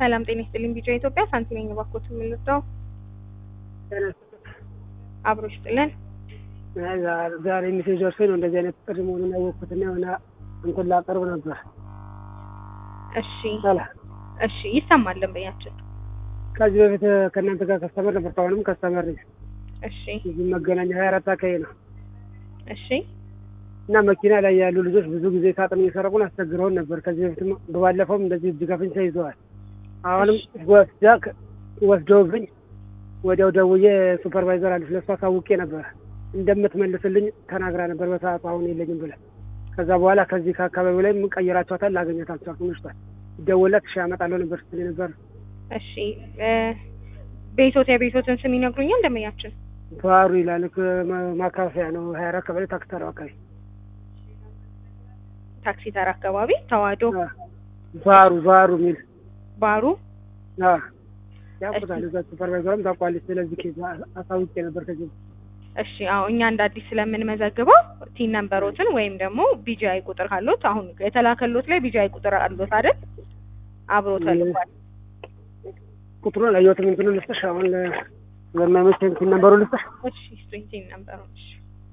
ሰላም ጤና ይስጥልኝ። ቢጫ ኢትዮጵያ ሳንቲ ነኝ። እባክዎት የምንወጣው አብሮ ይስጥልን። ዛሬ ሚሴጅ ደርሶኝ ነው እንደዚህ አይነት ጥሪ መሆኑን ያወቅኩትና የሆነ እንትን ላቀርብ ነበር። እሺ ሰላም እሺ፣ ይሰማል ደንበኛችን። ከዚህ በፊት ከእናንተ ጋር ከስተመር ነበር። አሁንም ከስተመር ነኝ። እሺ እዚህ መገናኛ ሀያ አራት አካባቢ ነው እሺ እና መኪና ላይ ያሉ ልጆች ብዙ ጊዜ ሳጥን እየሰረቁን አስቸግረውን ነበር። ከዚህ በፊትም በባለፈውም እንደዚህ እጅ ከፍንጅ ተይዘዋል። አሁንም ወስዳ ወስደውብኝ ወዲያው ደውዬ ሱፐርቫይዘር አለች ለእሷ አሳውቄ ነበር እንደምትመልስልኝ ተናግራ ነበር በሰዓቱ አሁን የለኝም ብለን ከዛ በኋላ ከዚህ ከአካባቢው ላይ ቀይራቸዋታል ላገኘት አልቻልኩም። ምሽቷል ደወላት እሺ አመጣለሁ ነበር ስትል ነበር። እሺ እ ቤቶት የቤቶትን ስም ይነግሩኛል ደንበኛችን? ባህሩ ይላል ከ- ማካፈያ ነው ሀያ አራት ቀበሌ ታክሲ ተራው አካባቢ ታክሲ ተራ አካባቢ ተዋህዶ አ፣ ባህሩ ባህሩ የሚል ባሩ አ፣ ያውቁታል እዛ ሱፐርቫይዘርም ታውቋለች። ስለዚህ ኬዝ አሳውቄ ነበር ከዚህ እሺ አዎ እኛ እንደ አዲስ ስለምንመዘግበው ቲን ነምበሮትን ወይም ደግሞ ቢጂአይ ቁጥር ካሎት አሁን የተላከሎት ላይ ቢጂአይ ቁጥር አሎት አይደል? አብሮ ተልኳል። ቁጥሩን አየሁትም እንትኑን ልስጥሽ አሁን ለማይመቸኝ እንትን ነበሩ ልስጥሽ እሺ ስጡኝ ቲን ነምበሩን። እሺ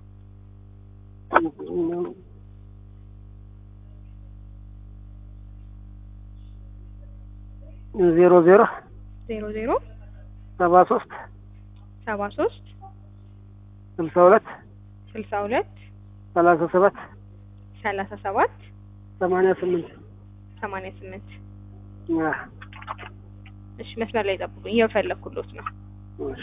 ዜሮ ዜሮ ዜሮ ዜሮ ሰባ ሶስት ሰባ ሶስት ስልሳ ሁለት ስልሳ ሁለት ሰላሳ ሰባት ሰላሳ ሰባት ሰማንያ ስምንት ሰማንያ ስምንት አ፣ እሺ መስመር ላይ ጠብቁኝ፣ እየፈለኩሎት ነው። እሺ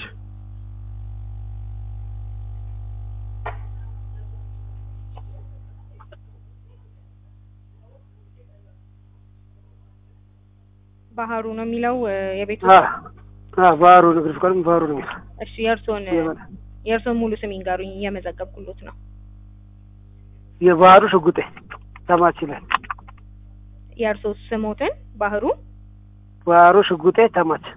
ባህሩ ነው የሚለው እ፣ የቤቱ አ፣ አ፣ ባህሩ ንግድ ፍቃድም ባህሩ ነው የሚለው እሺ የእርሶን የበላ የእርሶን ሙሉ ስም ይንገሩኝ፣ እየመዘገብኩሎት ነው። የባህሩ ሽጉጤ ተማች ይላል። የእርሶ ስሞትን ባህሩ ባህሩ ሽጉጤ ተማች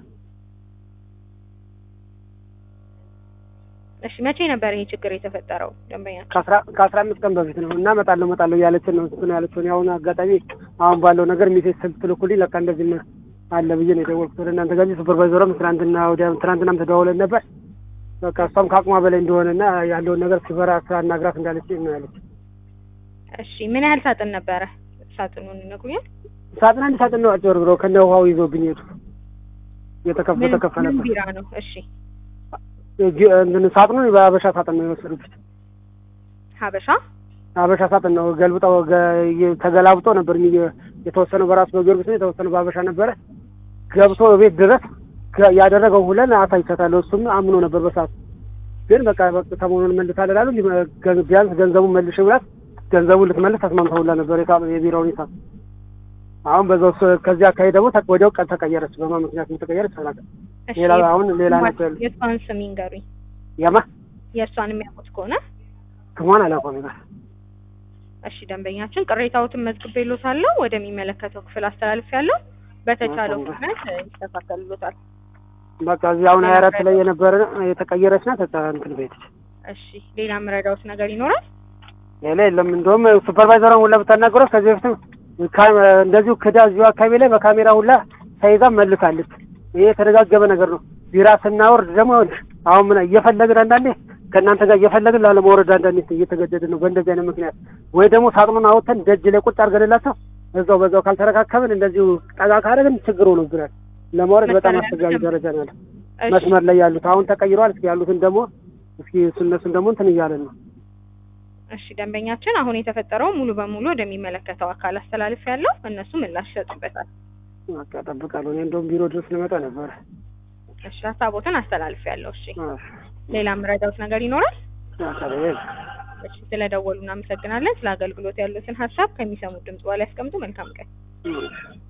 እሺ መቼ ነበር ይሄ ችግር የተፈጠረው ደንበኛ? ከአስራ ከአስራ አምስት ቀን በፊት ነው እና እመጣለሁ እመጣለሁ እያለችን ነው እንትን ያለችውን የአሁኑ አጋጣሚ አሁን ባለው ነገር ሚሴጅ ስትልኩልኝ ለካ እንደዚህ ነው አለ ብዬ ነው የደወልኩት ወደ እናንተ ጋር እንጂ ሱፐርቫይዘሯም ትናንትና ወዲያ ትናንትናም ተደዋውለን ነበር። በቃ እሷም ከአቅሟ በላይ እንደሆነና ያለውን ነገር ሲበራ አናግራት እንዳለች ነው ያለች። እሺ ምን ያህል ሳጥን ነበረ? ሳጥኑን ይነግሩኛል? ሳጥን አንድ ሳጥን ነው አጭበርብረው ከነ ውሃው ይዞብኝ ሄዱ። የተከፈ ምን ምን ተከፈለበት ቢራ ነው? እሺ እጅ- እንትን ሳጥኑን በአበሻ ሳጥን ነው የወሰዱብኝ። ሀበሻ አበሻ ሳጥን ነው ገልብጠው ገ- ተገላብጦ ነበር የሚ- የተወሰነው በራሱ በጊዮርጊስ ነው የተወሰነው በአበሻ ነበረ። ገብቶ ቤት ድረስ ገ- ያደረገው ሁለን አሳይቻታለሁ። እሱም አምኖ ነበር በሰዓቱ። ግን በቃ በቃ ሰሞኑን መልሳለን አሉ። ሊመ- ገ- ቢያንስ ገንዘቡን መልሽ ብላት ገንዘቡን ልትመልስ ተስማምተውላ ነበር የሳ- የቢሮውን ሂሳብ። አሁን በዛው ስ- ከዚህ አካባቢ ደግሞ ተ- ወዲያው ቀን ተቀየረች። በማን ምክንያት ተቀየረች አላውቅም። እሺ ሌላ አሁን ሌላ ነገር የለም። የእሷን ስም ይንገሩኝ። ያማ የእሷን የሚያውቁት ከሆነ ስሟን አላውቀውም ይላል። እሺ ደንበኛችን ቅሬታዎትን መዝግቤልዎታለሁ፣ ወደሚመለከተው ክፍል አስተላልፌያለሁ። በተቻለው መልካም። ፍጥነት እ፣ ይስተካከልሎታል። በቃ እዚህ አሁን ሀያ አራት ላይ የነበረ የተቀየረች ናት። በቃ እንትን ቤትች እሺ ሌላ የምረዳዎት ነገር ይኖራል? ሌላ የለም። እንደውም ሱፐርቫይዘሯን ሁላ ብታናግረው ከዚህ በፊትም ካ- እንደዚሁ ክዳ እዚሁ አካባቢ ላይ በካሜራ ሁላ ተይዛ መልሳለች። ይሄ የተደጋገበ ነገር ነው። ቢራ ስናወርድ ደግሞ ይኸውልሽ አሁን ምን እየፈለግን አንዳንዴ ከእናንተ ጋር እየፈለግን ላለመውረድ አንዳንዴ እየተገደድን ነው በእንደዚህ አይነት ምክንያት ወይ ደግሞ ሳጥኑን አውጥተን ደጅ ላይ ቁጭ አድርገንላቸው እዛው በዛው ካልተረካከብን እንደዚሁ ጠጋ ካደረግን ችግር ሆኖብናል። ለማውረድ በጣም መሰለህ አስቸጋሪ ደረጃ ነው ያለው። እሺ መስመር ላይ ያሉት አሁን ተቀይረዋል። እስኪ ያሉትን ደግሞ እስኪ እሱ እነሱን ደግሞ እንትን እያለን ነው እሺ ደንበኛችን አሁን የተፈጠረው ሙሉ በሙሉ ወደሚመለከተው አካል አስተላልፌያለሁ። እነሱ ምላሽ ይሰጡበታል። በቃ እጠብቃለሁ። እኔ እንደውም ቢሮ ድረስ ልመጣ ነበር። እሺ ሀሳቦትን አስተላልፌያለሁ። እሺ አዎ። ሌላ የምረዳዎት ነገር ይኖራል? በቃ ይሄ- እሺ ስለደወሉ እናመሰግናለን። ስለ አገልግሎት ያሉትን ሀሳብ ከሚሰሙት ድምጽ በኋላ ያስቀምጡ። መልካም ቀን። እሺ።